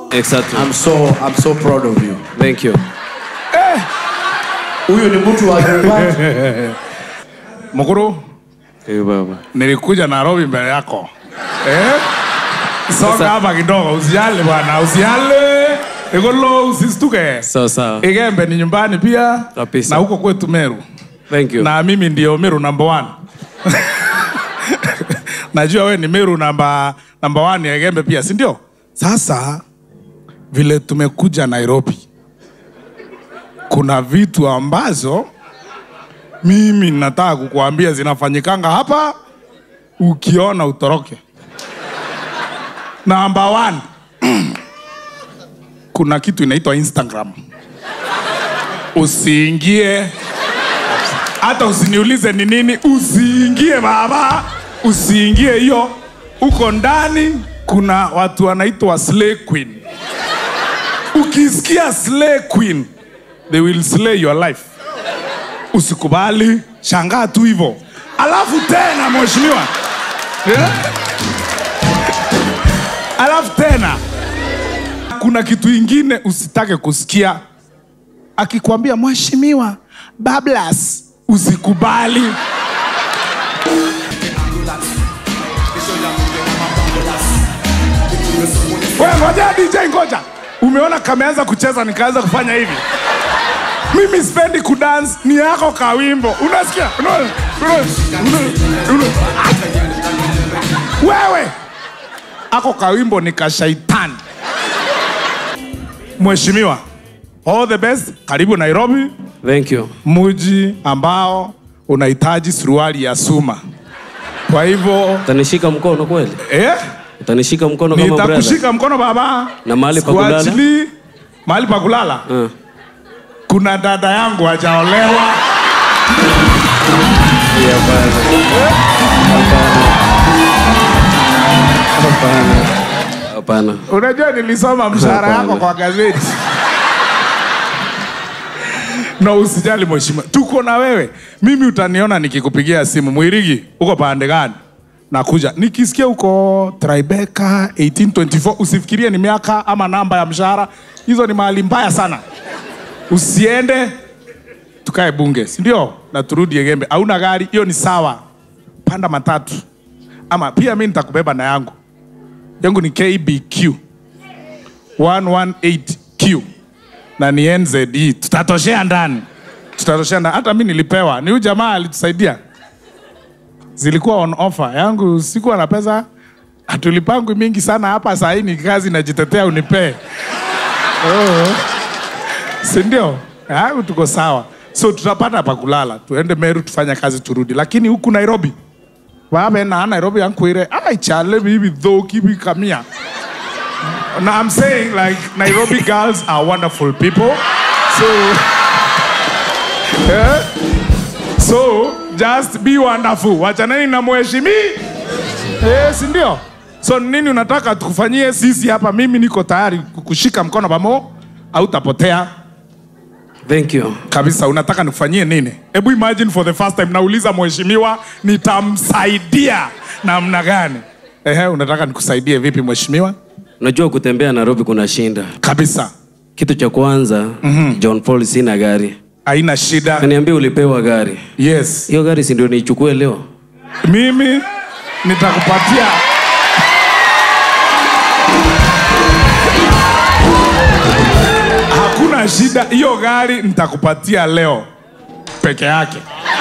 Exactly. I'm so, I'm so proud of you. Thank you. Huyu ni mtu wa nyumbani. Mkuru, Eh, baba. nilikuja Nairobi mbele yako eh? Songa Sasa- hapa kidogo, usiale bwana, usiale igolo, usistuke. Sawa sawa. Igembe ni nyumbani pia Kabisa. na huko kwetu Meru, Thank you. na mimi ndio Meru number one. Najua we ni Meru namba namba one ya Igembe pia, si ndio? Sasa vile tumekuja Nairobi, kuna vitu ambazo mimi nataka kukuambia zinafanyikanga hapa, ukiona utoroke. Number one, kuna kitu inaitwa Instagram. Usiingie, hata usiniulize ni nini, usiingie baba, usiingie hiyo. Uko ndani kuna watu wanaitwa slay queen. Ukisikia slay queen, they will slay your life usikubali, shangaa tu hivyo. Alafu tena mheshimiwa, Eh? alafu tena kuna kitu ingine usitake kusikia, akikwambia mheshimiwa bablas, usikubali. Wewe ngoja DJ, ngoja. Umeona kameanza kucheza nikaanza kufanya hivi mimi sipendi kudance, ni yako kawimbo. Unasikia? Unaona? Unaona? Unaona? Unaona? Wewe ako kawimbo ni kashaitani. Mheshimiwa, all the best. Karibu Nairobi, Thank you. muji ambao unahitaji suruali ya suma. Kwa hivyo Utanishika mkono kweli? eh, Utanishika mkono kama brother? nitakushika mkono baba, Na mahali pa kulala? Sikuachili mahali pa kulala Uh. kuna dada yangu hajaolewa Yeah, bana. Hapana. Hapana. unajua nilisoma mshahara Hapana. yako kwa gazeti no usijali mheshimiwa tuko na wewe mimi utaniona nikikupigia simu mwirigi uko pande gani nakuja nikisikia uko Tribeca 1824 usifikirie ni miaka ama namba ya mshahara hizo ni mahali mbaya sana usiende tukae bunge si ndio na turudi Egembe hauna gari hiyo ni sawa panda matatu ama pia mi nitakubeba na yangu yangu ni KBQ 118Q na ni NZE. Tutatoshea ndani, tutatoshea ndani. Hata mi nilipewa, ni huyu jamaa alitusaidia, zilikuwa on offer. Yangu sikuwa na pesa, hatulipangu mingi sana hapa. Saa hii ni kazi najitetea, unipee oh. si ndio? Yangu tuko sawa, so tutapata pa kulala, tuende Meru tufanye kazi turudi, lakini huku Nairobi wabe na Nairobi yankwire ai chale bibi thoki bi kamia Now I'm saying like Nairobi girls are wonderful people. So eh? So just be wonderful. Wachaneni na mheshimi. Eh, si ndio? So nini unataka tukufanyie sisi hapa? Mimi niko tayari kukushika mkono pamo au utapotea Thank you. kabisa. Unataka nikufanyie nini? Hebu imagine for the first time nauliza mheshimiwa, nitamsaidia namna gani? Ehe, unataka nikusaidie vipi mheshimiwa? Unajua kutembea Nairobi kuna shinda. Kabisa, Kitu cha kwanza, John Paul sina gari. haina shida. Kaniambia ulipewa gari. Yes, Hiyo gari si ndio niichukue leo? mimi nitakupatia hakuna shida. Hiyo gari nitakupatia leo peke yake.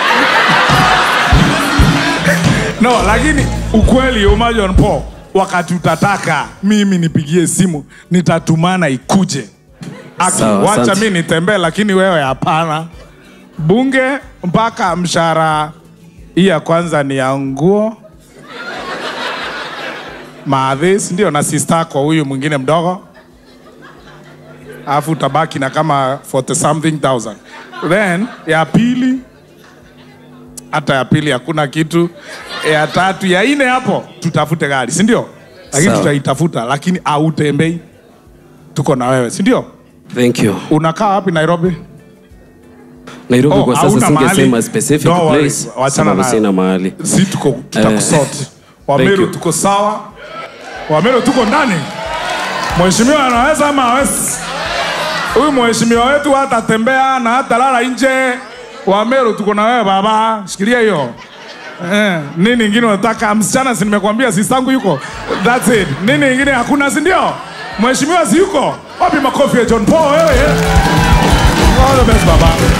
No, lakini ukweli Uma John Paul, wakati utataka mimi nipigie simu, nitatumana ikuje. Aki, Sawa, wacha asante. mi nitembee, lakini wewe hapana. Bunge mpaka mshahara hii ya kwanza ni ya nguo maadhis, ndio na sista kwa huyu mwingine mdogo, alafu utabaki na kama 40 something thousand. Then ya pili hata ya pili hakuna kitu. Ya tatu, ya nne hapo tutafute gari, si ndio? Lakini Sawa. tutaitafuta, lakini autembei, tuko na wewe, si ndio? Thank you. Unakaa wapi Nairobi? Nairobi Oh, kwa sasa hauna singesema mahali? specific Don't worry, place wachana sababu nayo. sina mahali. Si tuko tutakusort. thank Wameru you. tuko sawa, Wameru tuko ndani. Mheshimiwa anaweza ama hawezi? Huyu mheshimiwa wetu hatatembea na hatalala nje. Wa Meru tuko na wewe baba, shikilia hiyo. Eh, nini ingine unataka? Msichana si nimekwambia sistangu yuko. That's it. Nini ingine hakuna si ndio? Mheshimiwa si yuko? Wapi makofi ya John Paul wewe? All the best baba.